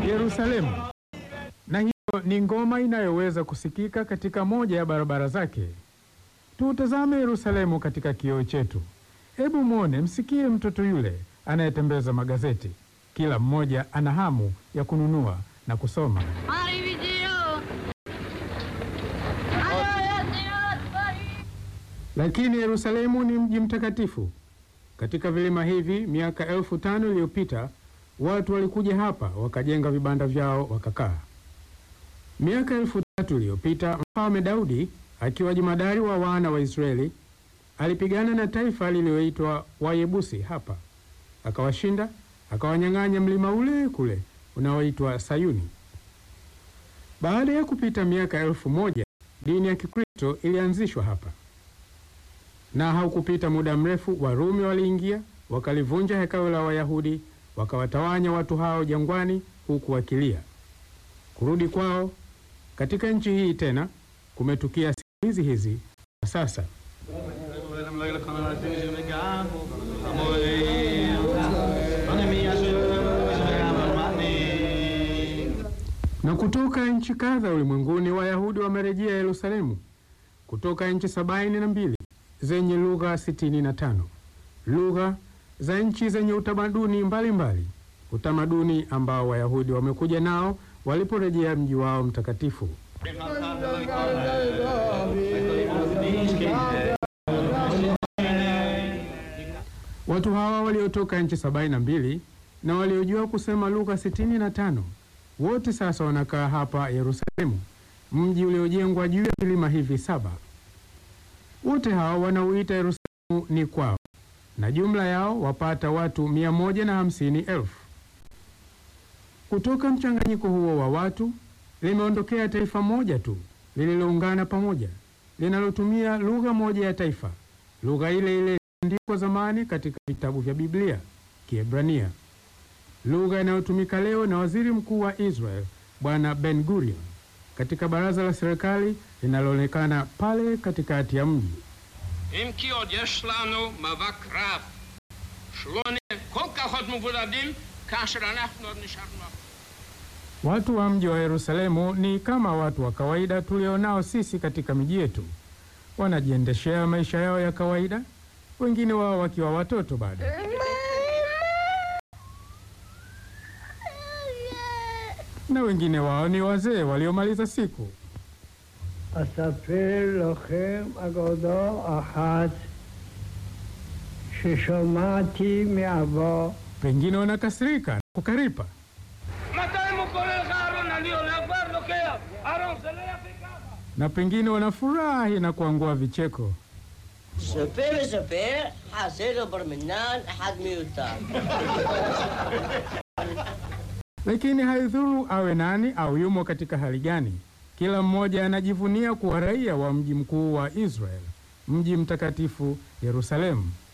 Yerusalemu, na hiyo ni ngoma inayoweza kusikika katika moja ya barabara zake. Tuutazame Yerusalemu katika kioo chetu. Hebu mwone, msikie mtoto yule anayetembeza magazeti. Kila mmoja ana hamu ya kununua na kusoma. Arrivederci. Arrivederci. Lakini Yerusalemu ni mji mtakatifu. Katika vilima hivi, miaka elfu tano iliyopita watu walikuja hapa wakajenga vibanda vyao wakakaa. Miaka elfu tatu iliyopita mfalme Daudi akiwa jemadari wa wana wa Israeli alipigana na taifa lililoitwa Wayebusi hapa, akawashinda, akawanyang'anya mlima ule kule unaoitwa Sayuni. Baada ya kupita miaka elfu moja dini ya Kikristo ilianzishwa hapa na haukupita muda mrefu Warumi waliingia wakalivunja hekalu la Wayahudi wakawatawanya watu hao jangwani, huku wakilia. Kurudi kwao katika nchi hii tena kumetukia siku hizi hizi na sasa. Na kutoka nchi kadha ulimwenguni Wayahudi wamerejea Yerusalemu kutoka nchi sabaini na mbili zenye lugha sitini na tano lugha za nchi zenye utamaduni mbalimbali, utamaduni ambao Wayahudi wamekuja nao waliporejea mji wao mtakatifu. Watu hawa waliotoka nchi sabaini na mbili na waliojua kusema lugha sitini na tano wote sasa wanakaa hapa Yerusalemu, mji uliojengwa juu ya vilima hivi saba. Wote hao wanauita Yerusalemu ni kwao, na jumla yao wapata watu mia moja na hamsini elfu. Kutoka mchanganyiko huo wa watu limeondokea taifa moja tu lililoungana pamoja, linalotumia lugha moja ya taifa, lugha ile ile iliyoandikwa zamani katika vitabu vya Biblia, Kiebrania, lugha inayotumika leo na waziri mkuu wa Israel Bwana Ben Gurion katika baraza la serikali linaloonekana pale katikati ya mji. אם כי עוד יש לנו מאבק רב, שלא נהיה כל כך עוד מבודדים כאשר אנחנו עוד נשארנו אחור. Watu wa mji wa Yerusalemu ni kama watu wa kawaida tulionao sisi katika miji yetu. Wanajiendeshea maisha yao ya kawaida, wengine wao wakiwa watoto bado. Na wengine wao ni wazee waliomaliza siku. אספר לכם אגדה אחת ששמעתי מאבא Pengine wanakasirika na kukaripa, מתי הוא קורא לך אהרון? אני הולך כבר לוקח. אהרון, זה לא יפה ככה. na pengine wanafurahi na kuangua vicheko. ספר וספר, חסר לו בר מינן, אחד מיותר. Lakini haidhuru awe nani au yumo katika hali gani, kila mmoja anajivunia kuwa raia wa mji mkuu wa Israel, mji mtakatifu Yerusalemu.